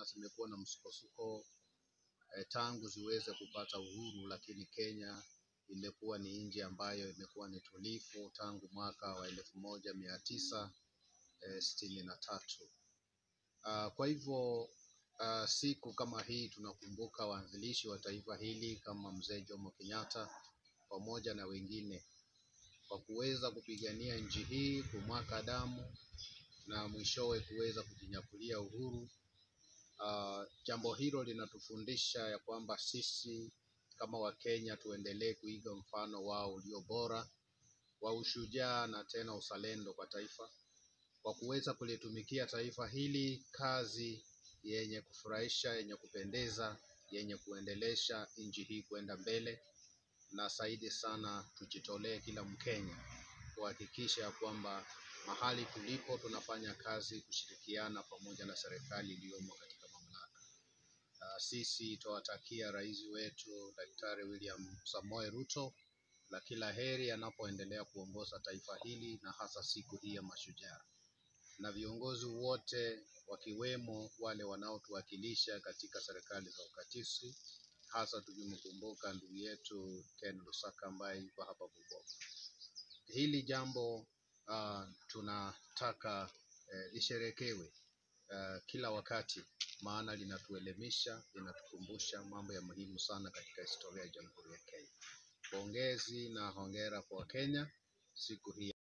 na zimekuwa na msukosuko eh, tangu ziweze kupata uhuru, lakini Kenya imekuwa ni nchi ambayo imekuwa ni tulivu tangu mwaka wa elfu moja mia tisa eh, sitini na tatu. Uh, kwa hivyo uh, siku kama hii tunakumbuka waanzilishi wa taifa hili kama mzee Jomo Kenyatta pamoja na wengine kwa kuweza kupigania nchi hii, kumwaka damu na mwishowe kuweza kujinyakulia uhuru. Uh, jambo hilo linatufundisha ya kwamba sisi kama Wakenya tuendelee kuiga mfano wao ulio bora wa ushujaa na tena uzalendo kwa taifa, kwa kuweza kulitumikia taifa hili kazi yenye kufurahisha, yenye kupendeza, yenye kuendelesha nchi hii kwenda mbele, na zaidi sana tujitolee kila Mkenya kuhakikisha ya kwamba mahali tulipo tunafanya kazi kushirikiana pamoja na serikali iliyomo katika mamlaka. Uh, sisi twawatakia rais wetu Daktari William Samoei Ruto na kila heri anapoendelea kuongoza taifa hili na hasa siku hii ya mashujaa, na viongozi wote wakiwemo wale wanaotuwakilisha katika serikali za ukatisi, hasa tukimkumbuka ndugu yetu Ken Lusaka ambaye yuko hapa Bungoma. Hili jambo uh, tunataka eh, lisherekewe uh, kila wakati, maana linatuelimisha, linatukumbusha mambo ya muhimu sana katika historia ya Jamhuri ya Kenya. Pongezi na hongera kwa Kenya siku hii.